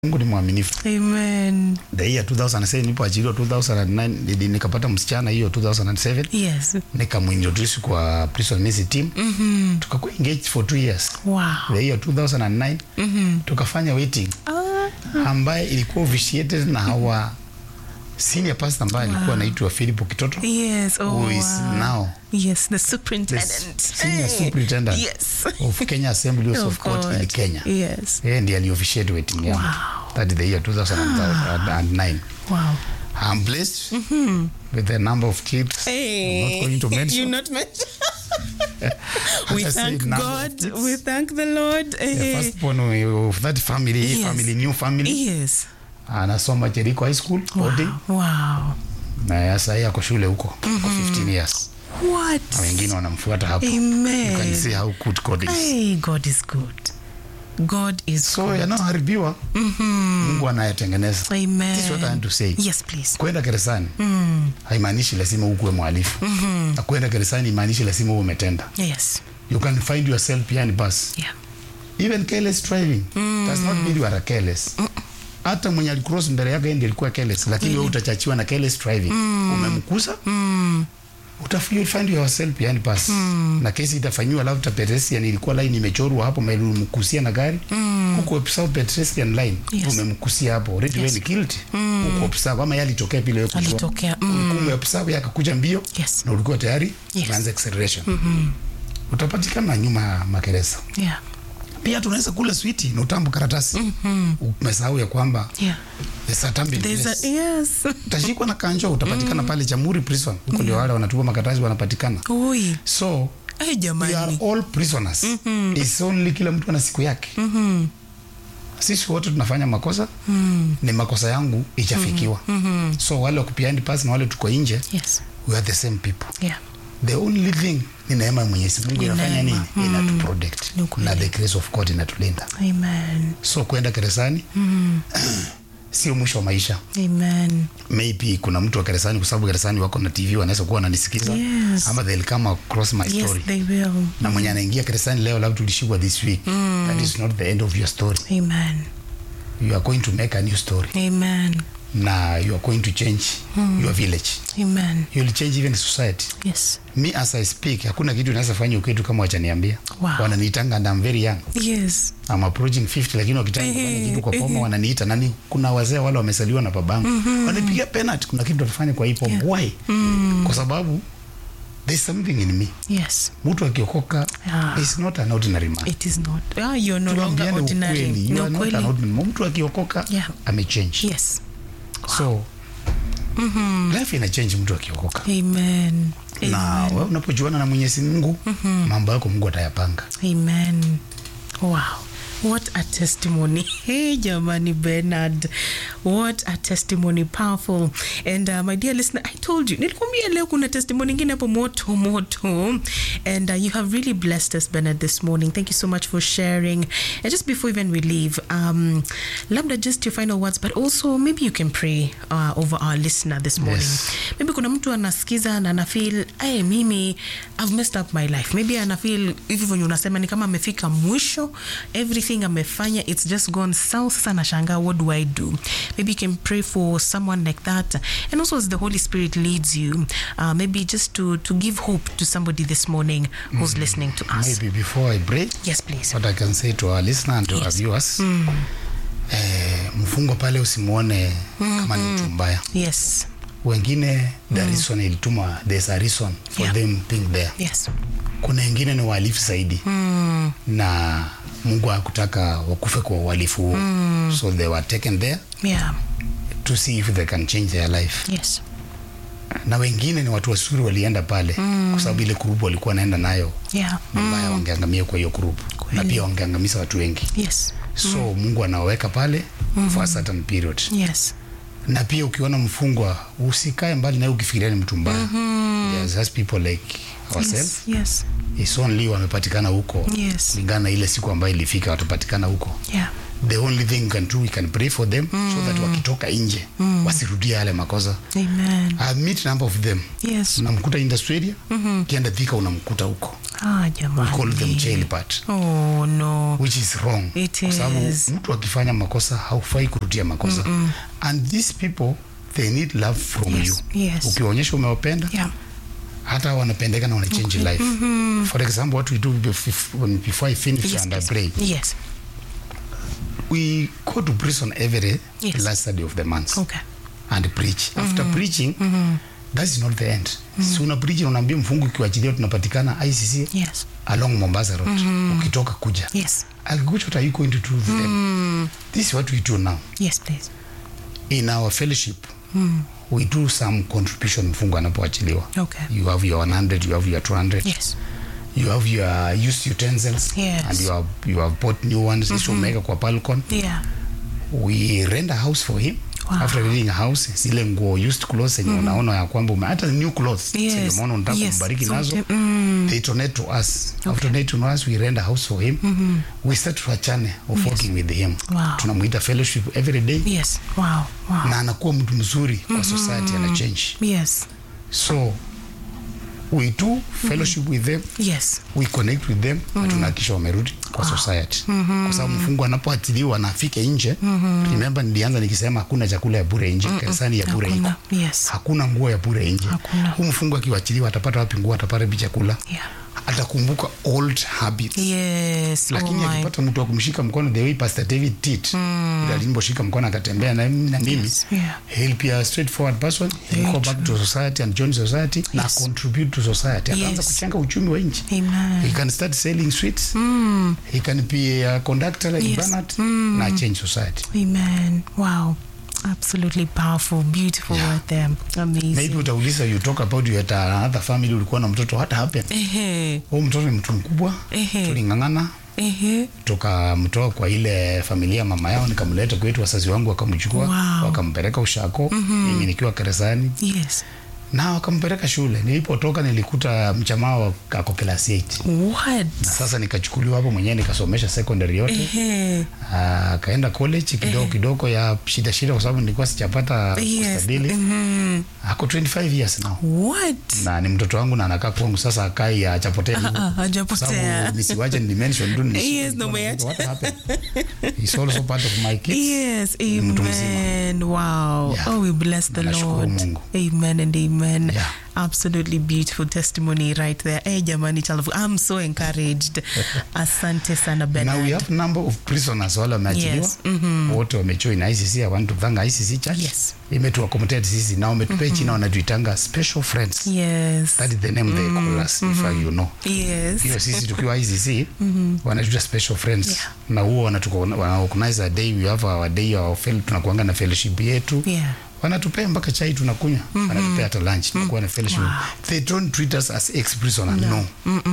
Mungu ni mwaminifu. Amen. The year 2007 nilipoajiriwa 2009 nili- nikapata msichana hiyo 2007 Yes. nikamuintroduce kwa prison mercy team Mhm. tukakuwa engaged for two years. Wow. The year 2009 tukafanya wedding Ah, ambaye ilikuwa officiated na our senior pastor ambaye alikuwa anaitwa Philip Kitoto yes. Oh, who is wow. now Yes, the the superintendent. senior Hey. superintendent Yes. of Kenya Assemblies of, Of Court in God. Kenya. Yes. Yeye ndiye aliofficiate wedding yangu. Wow. That is the year 2009. Wow. I'm blessed with the number of kids. I'm not going to mention. You not mention. As we I said, thank number of God. kids. We thank the Lord. The Eh. firstborn of that family, Yes. family, new family. Yes. Anasoma Jericho High School, boarding. Wow. wow. Na sasa yeye ako shule huko kwa 15 years. What? Na wengine wanamfuata hapo. You Amen. can see how good God is. Hey, God is good. God is So good. yanayoharibiwa Mungu anayetengeneza. Amen. This is what I want to say. Yes, please. Kwenda gerezani haimaanishi lazima ukuwe mhalifu. Na kwenda gerezani haimaanishi lazima uwe umetenda. Yes. You can find yourself behind bars. Yeah. Even careless driving does not mean you are careless. Hata mwenye alicross mbele yako yeye ndiye alikuwa careless, lakini wewe utachachiwa na careless driving. Umemkusa? Utaf you find yourself behind bars. Na kesi itafanywa labda pedestrian ilikuwa line imechorwa hapo mbele umemkusia na gari. Huko observe pedestrian line Yes. umemkusia hapo. Already wewe ni guilty. Huko observe kama yeye alitokea pile wewe kujua. Alitokea. Mm. Ulikuwa observe yakakuja mbio Yes. na ulikuwa tayari Yes. unaanza acceleration. Utapatikana nyuma ya magereza Yeah. pia tunaweza kula switi na utambu karatasi umesahau ya kwamba Yeah. the certain There's a business. yes. utashikwa na kanjo utapatikana pale Jamhuri prison huko ndio wale wanatupa makaratasi wanapatikana Oi. so Ay, we are jamani. all prisoners It's only kila mtu ana siku yake sisi wote tunafanya makosa ni makosa yangu ichafikiwa so wale wako behind pass na wale tuko nje Yes. we are the same people Yeah. the only thing ni neema ya Mwenyezi Mungu Ni inafanya nini neema. inatuprotect Ni ukweli. na the grace of God inatulinda Amen. so kwenda gerezani sio mwisho wa maisha Amen. maybe kuna mtu wa gerezani kwa sababu gerezani wako na tv wanaweza kuwa wananisikiza Yes. ama they'll come across my Yes, story they will. na mwenye anaingia gerezani leo labda tulishikwa this week that is not the end of your story Amen. you are going to make a new story Amen. na you are going to change your village Amen. you will change even society Yes. me as i speak hakuna kitu naweza fanya ukitu kama wachaniambia Wow. wananiitanga and I'm very young Yes. I'm approaching 50 lakini wakitaka kufanya Ehe, kitu kwa poma ehe. wananiita nani kuna wazee wale wamesaliwa na babangu wanipigia penalty kuna kitu tutafanya kwa hii poma Yeah. why kwa sababu there's something in me Yes. mtu akiokoka Ah. is not an ordinary man It is not. Ah, you're no longer tuambiane ordinary. ukweli you No are not an kweli. ordinary man mtu akiokoka Yeah. amechange Yes. so life ina change mtu akiokoka Amen. na wewe unapojuana na Mwenyezi Mungu mambo yako Mungu atayapanga Amen. Wow. What a testimony. Hey, Jamani Bernard. What a testimony. Powerful. And uh, my dear listener, I told you, nilikwambia leo kuna testimony ingine hapo moto moto. And uh, you have really blessed us, Bernard, this morning. Thank you so much for sharing. And just before even we leave, um, labda just your final words, but also maybe you can pray uh, over our listener this morning. Yes. maybe kuna mtu anasikiza na anafeel hey, mimi I've messed up my life maybe anafeel hivi venye unasema ni kama amefika mwisho everything amefanya it's just gone south sasa nashangaa what do i do maybe you can pray for someone like that and also as the holy spirit leads you uh, maybe just to, to give hope to somebody this morning who's listening to us maybe before I pray yes please what I can say to our listener and to our Yes. viewers eh, mfungo pale usimuone kama ni mtu mbaya yes wengine the reason ilituma there's a reason for Yeah. them being there yes kuna wengine ni wahalifu zaidi na Mungu hakutaka wakufe kwa uhalifu huo so they were taken there yeah to see if they can change their life yes na wengine ni watu wazuri walienda pale kwa sababu ile grupu walikuwa wanaenda nayo yeah ni mbaya wangeangamia kwa hiyo grupu na Kweli. pia wangeangamiza watu wengi yes so mungu anaweka pale for a certain period yes na pia ukiona mfungwa usikae mbali naye ukifikiria ni mtu mbaya There's just people like ourselves yes yes It's only wamepatikana huko Yes. kulingana na ile siku ambayo ilifika watapatikana huko yeah the only thing we can do we can pray for them so that wakitoka nje wasirudie yale makosa amen I meet number of them yes unamkuta industry area ukienda Thika unamkuta huko Ah, we call them jamani. jailbird Oh no. which is wrong It kwa sababu is. mtu akifanya makosa haufai kurudia makosa and these people they need love from Yes, you yes. ukionyesha umewapenda Yeah. hata wanapendeka na wanachange life for example what we do before, before i finish Yes, and i please. pray Yes. we go to prison every Yes. last Saturday of the month Okay. and preach after preaching that is not the end si una preach na unaambia mfungu ukiwachilia tunapatikana ICC Yes. along Mombasa Road ukitoka kuja Yes. Akikuja, what are you going to do with them this is what we do now Yes, please. in our fellowship we do some contribution mfungu anapoachiliwa Okay. you have your 100 you have your 200 Yes. you have your used utensils Yes. and you have, you have bought new ones hizo umeweka kwa balcon Yeah. we rent a house for him Wow. after renting a house zile nguo used clothes zenye unaona ya kwamba ume hata new clothes Yes. zenye umeona unataka Yes. kumbariki So, nazo mm. they donate to us after donate to us we rent a house for him we start to a channel of working with him Wow. tunamuita fellowship every day Yes. Wow. Wow. na anakuwa mtu mzuri kwa society ana change Yes. so we do fellowship with them Yes. we connect with them na tunahakikisha wamerudi kwa society kwa sababu mfungu anapoachiliwa na afike nje remember nilianza nikisema hakuna chakula ya bure nje kanisani ya bure iko Hakuna. Yes. hakuna nguo ya bure nje Hakuna. huu mfungu akiwachiliwa atapata wapi nguo atapata wapi chakula Yeah. atakumbuka old habits Yes. lakini oh my. akipata mtu wa kumshika mkono the way pastor david did mm. alimposhika mkono akatembea na, na mimi Yes, yeah. he'll be a straightforward person he'll go back to society and join society na Yes. contribute to society ataanza Yes. kuchenga uchumi wa nchi Amen. he can start selling sweets mm. he can be a conductor like Yes. Bernard na change society Amen. Wow. Absolutely powerful, beautiful Yeah. right there. Amazing. maybe utauliza you talk about you had another family ulikuwa na mtoto what happened Ehe. huyu mtoto ni mtu mkubwa Ehe. tuling'ang'ana Ehe. tukamtoa kwa ile familia mama yao nikamleta kwetu wazazi wangu wakamchukua Wow. wakampeleka ushako mimi nikiwa keresani Yes. na wakampeleka shule nilipotoka nilikuta mchamaa wa- ako klasi 8 What? na sasa nikachukuliwa hapo mwenyewe nikasomesha secondary yote Ehe. Ah, akaenda college kidogo kidogo ya shida shida kwa sababu nilikuwa sijapata Yes. kustadili Mhm. ako 25 years now What? na ni mtoto wangu na anakaa kwangu sasa akai achapotea hivyo. Ah, Kwa hajapotea. sababu nisiwache ni mention tu ni Yes, no, umeacha. what happened he's also part of my kids Yes, mtu mzima. amen. Wow. Yeah. Oh, we bless the Nashukuru Lord. Mungu. Amen and amen. Yeah. Absolutely beautiful testimony right there. Hey, jamani chalafu. I'm so encouraged. Asante sana now Bernard. we have number of prisoners wale wameachiliwa Yes, wote wamejoin ICC I want to thank ICC church Yes. imetu accommodate sisi na wametupea china wanatuitanga special friends Yes. that is the name they call us if you know Yes. hiyo sisi tukiwa ICC wanatuita special friends Yeah. na huo wanatuko wana organize a day we have our day our fel tunakuanga na fellowship yetu Yeah. wanatupea mpaka chai tunakunywa wanatupea hata lunch tunakuwa na fellowship they don't treat us as ex prisoner no,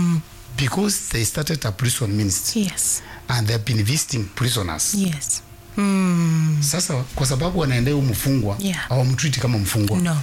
because they started a prison ministry Yes. and they have been visiting prisoners Yes. Mm. sasa kwa sababu wanaendea huyu mfungwa Yeah. hawamtreat kama mfungwa No.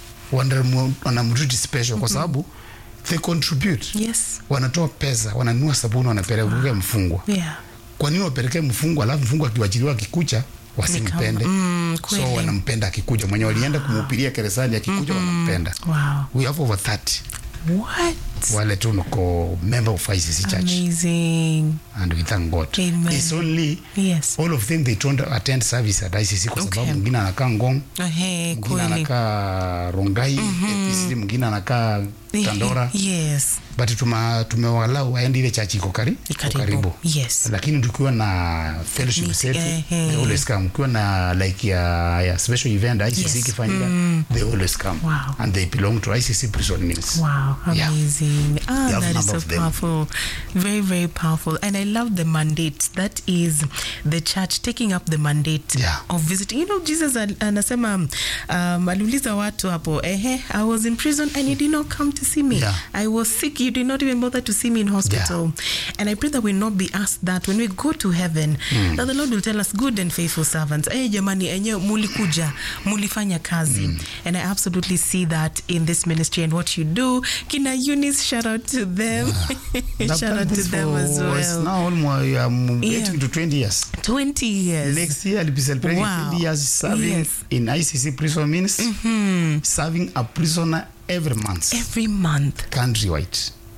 Wanamu- wanamtreat special kwa sababu they contribute Yes. wanatoa pesa wananunua sabuni wanapelekea mfungwa Yeah. kwa nini wapelekee mfungwa alafu mfungwa akiwachiliwa akikucha wasimpende Mm, kweli. so wanampenda akikuja mwenye walienda kumuhubiria keresani akikuja wanampenda Wow. we have over 30 What? wale tu niko member of ICC church Amazing. and we thank God Amen. it's only Yes. all of them they don't attend service at ICC kwa sababu Okay. mwingine anakaa Ngong Hey, mwingine kweli. anakaa Rongai APC mwingine anakaa Tandora Yes. but tuma tumewalau waende ile chachi iko kari iko Karibu. karibu Yes. lakini tukiwa na fellowship Meet- zetu eh, they eh. always come ukiwa na like ya, ya special event ICC Yes. ikifanyika they always come Wow. and they belong to ICC prison ministry Wow, Yeah. amazing. Ah, You have that is number so of them. powerful. Very, very powerful. And I love the mandate. That is the church taking up the mandate Yeah. of visiting. You know, Jesus al- anasema um, aliuliza watu hapo, ehe, I was in prison and you did not come to see me. Yeah. I was sick, you did not even bother to see me in hospital. And I pray that we not be asked that when we go to heaven, that the Lord will tell us, good and faithful servants, eh, jamani, enyewe mulikuja, mulifanya kazi. And I absolutely see that in this ministry and what you do. Kina Eunice, shout out to them. I've shout done out to this them for- as it's well. now almost um, Yeah. getting to 20 years 20 years. next year I'll be celebrating Wow. 20 years serving Yes. in ICC prison ministry serving a prisoner every month Every month. countrywide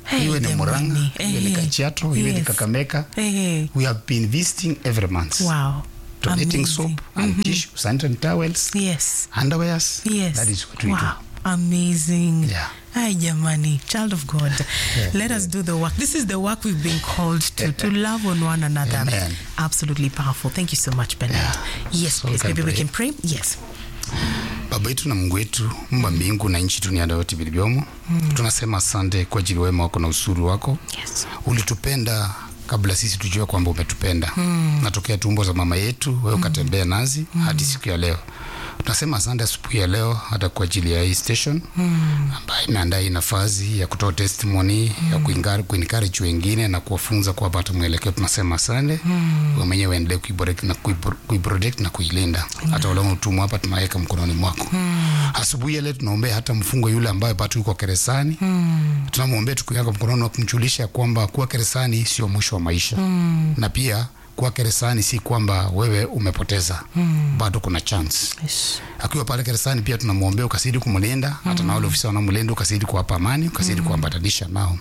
Hey, iwe ni jamani. Murang'a iwe ni Eh, Kajiado iwe ni yes. Kakamega Eh, we have been visiting every month wow. donating Amazing. soap and tissue sanitary towels Yes. underwears Yes. that is what we wow. do Amazing. Yeah. Hi, Jamani, child of God. Let us do the work. This is the work we've been called to, to love on one another. Amen. Absolutely powerful. Thank you so much, Bernard. Yeah. Yes, So please. we can Maybe we pray. can pray. Yes. baba yetu na mungu wetu mumba mbingu na nchi duniani yote vilivyomo tunasema asante kwa ajili ya wema wako na usuri wako Yes. ulitupenda kabla sisi tujue kwamba umetupenda mm. natokea tumbo za mama yetu wewe ukatembea nazi mm. hadi siku ya leo tunasema asante asubuhi ya leo hata kwa ajili ya hii station mm. ambayo imeandaa hii nafasi ya kutoa testimony mm. ya kuencourage kuencourage wengine na kuwafunza kuwapata mwelekeo tunasema asante mm. wewe mwenyewe uendelee kuiprotect na kuipro- kuiprotect na kuilinda hata wale utumwa hapa tunaweka mkononi mwako mm. asubuhi ya leo tunaombea hata mfungo yule ambaye bado yuko keresani mm. tunamwombea tukiweka mkononi wa kumjulisha kwamba kuwa keresani sio mwisho wa maisha mm. na pia kuwa keresani si kwamba wewe umepoteza mm. bado kuna chance Yes. akiwa pale keresani pia tunamwombea ukazidi kumlinda hata na wale ofisa wanamlinda ukazidi kuwapa amani ukazidi kuambatanisha nao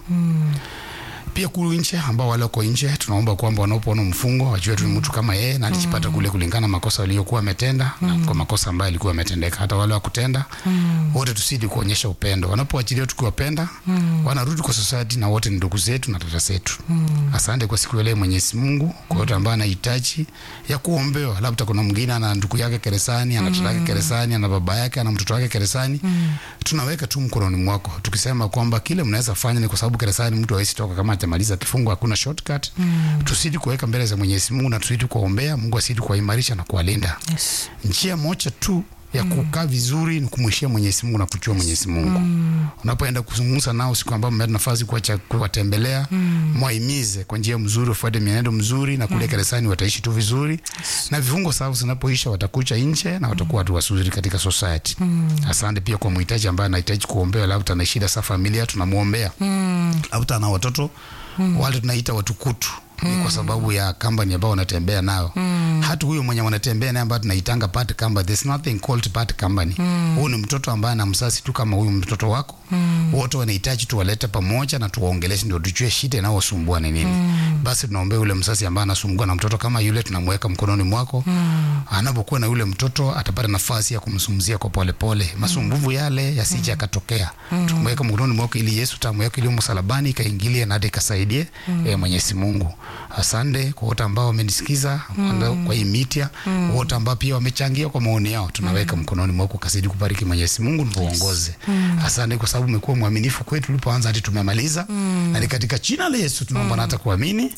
pia kulu nje ambao wale wako nje tunaomba kwamba wanapoona mfungo wajue tu ni mtu kama yeye na alijipata kule kulingana na makosa aliyokuwa ametenda na kwa makosa ambayo alikuwa ametendeka hata wale wakutenda wote tusidi kuonyesha upendo wanapoachilia tukiwapenda wanarudi kwa society na wote ni ndugu zetu na dada zetu asante kwa siku ya leo mwenyezi mungu kwa yote ambaye anahitaji ya kuombewa labda kuna mwingine ana ndugu yake keresani ana mtoto wake keresani ana baba yake ana mtoto wake keresani tunaweka tu mkononi mwako tukisema kwamba kile mnaweza fanya ni kwa sababu keresani mtu hawezi toka kama atamaliza kifungo hakuna shortcut mm. tusidi kuweka mbele za mwenyezi mungu na tusidi kuwaombea mungu asidi kuwaimarisha na kuwalinda Yes. njia moja tu ya kukaa vizuri ni kumwishia mwenyezi mungu na kujua mwenyezi mungu mm. unapoenda kuzungumza nao siku ambayo mmepata nafasi kuwacha- kuwatembelea mm. mwahimize kwa njia mzuri ufuate mienendo mzuri na kule keresani wataishi tu vizuri na vifungo sababu zinapoisha watakucha nje na watakuwa watu wazuri katika society mm. asante pia kwa mhitaji ambaye anahitaji kuombewa labda ana shida sa familia tunamwombea mm. labda ana watoto mm. wale tunaita watukutu ni kwa sababu ya kampani ambao wanatembea nayo mm. hata huyo mwenye wanatembea naye ambayo tunaitanga part company there's nothing called part company mm. huyu ni mtoto ambaye ana msasi tu kama huyu mtoto wako mm. wote wanahitaji tuwalete pamoja na tuwaongeleshe ndio tujue shida inayowasumbua ni nini mm. basi tunaombea yule msasi ambaye anasumbua na mtoto kama yule tunamweka mkononi mwako mm. anapokuwa na yule mtoto atapata nafasi ya kumzungumzia kwa polepole pole. masumbuvu yale yasije yakatokea mm. tumweka mkononi mwako ili yesu tamweka iliyo msalabani ikaingilie na hata ikasaidie mm. e, mwenyezi mungu asante kwa wote ambao wamenisikiza mm. kwa hii mitia mm. wote ambao pia wamechangia kwa maoni yao tunaweka mm. mkononi mwako kasidi kubariki mwenyezi mungu tuongoze mm. asante kwa sababu umekuwa mwaminifu kwetu tulipoanza hadi tumemaliza mm. na ni katika jina la yesu tunaomba na hata kuamini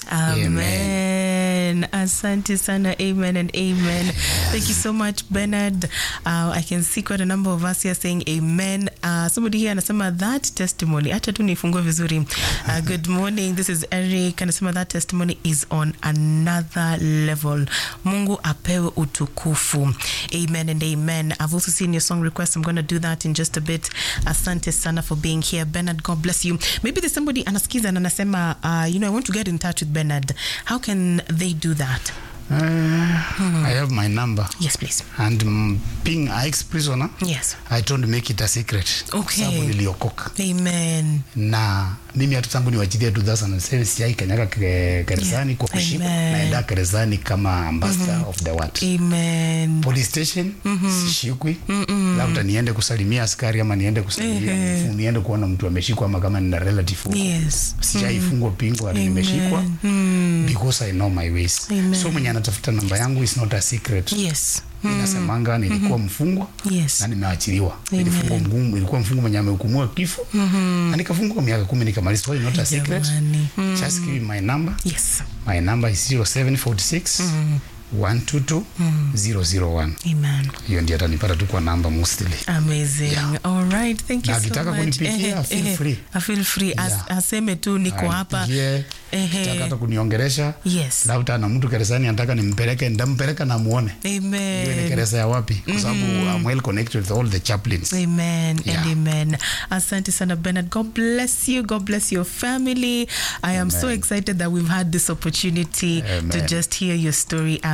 Amen. Asante sana. Amen and amen. Thank you so much, Bernard. Uh, I can see quite a number of us here saying amen. Uh, somebody here anasema that testimony. Acha tu nifungue vizuri. Uh, good morning. This is Eric. Anasema that testimony is on another level. Mungu apewe utukufu. Amen and amen. I've also seen your song request. I'm going to do that in just a bit. Asante sana for being here. Bernard, God bless you. Maybe there's somebody anasikiza na anasema, uh, you know, I want to get in touch with Bernard. How can they do that? uh, i have my number Yes, please. and mm, being a ex prisoner Yes. i don't make it a secret Okay. sababu niliokoka Amen. na mimi hata tangu niwachilia 2007 sijai kanyaga kere- gerezani Yeah. kwa kushikwa Amen. naenda gerezani kama ambassador of the word Amen. police station sishikwi labda niende kusalimia askari ama niende kusalimia Ehe. mfu- niende kuona mtu ameshikwa ama kama nina relative huko Yes. sijaifungwa pingo hadi nimeshikwa because i know my ways Amen. so mwenye anatafuta namba yangu is not a secret Yes. inasemanga nilikuwa mfungwa Yes. na nimeachiliwa Amen. nilifungwa mgumu nilikuwa mfungwa mwenye amehukumiwa kifo na nikafungwa kwa miaka kumi nikamaliza so it's not a secret Jamani. just give me my number Yes. my number is 0746 122 001 Amen. hiyo ndio atanipata tu kwa namba mostly Amazing. Yeah. All right. Thank you Na so akitaka much. kunipigia, Ehe, feel ehe. free. I feel free. As, Yeah. aseme tu niko hapa. Anipigie, Ehe. akitaka hata kuniongelesha Yes. labda na mtu keresani anataka nimpeleke ndampeleka na muone hiyo ni Amen. keresa ya wapi kwa sababu I'm well connected with all the chaplains Amen Yeah. and amen. Asante sana Bernard. God bless you. God bless your family. I am so Amen. excited that we've had this opportunity to Amen. just hear your story as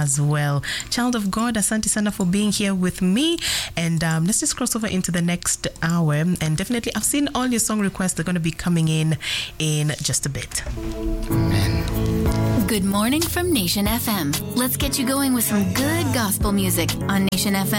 as well. Child of God, asante sana for being here with me. And um, let's just cross over into the next hour. And definitely, I've seen all your song requests. They're going to be coming in in just a bit. Amen. Good morning from Nation FM. Let's get you going with some good gospel music on Nation FM.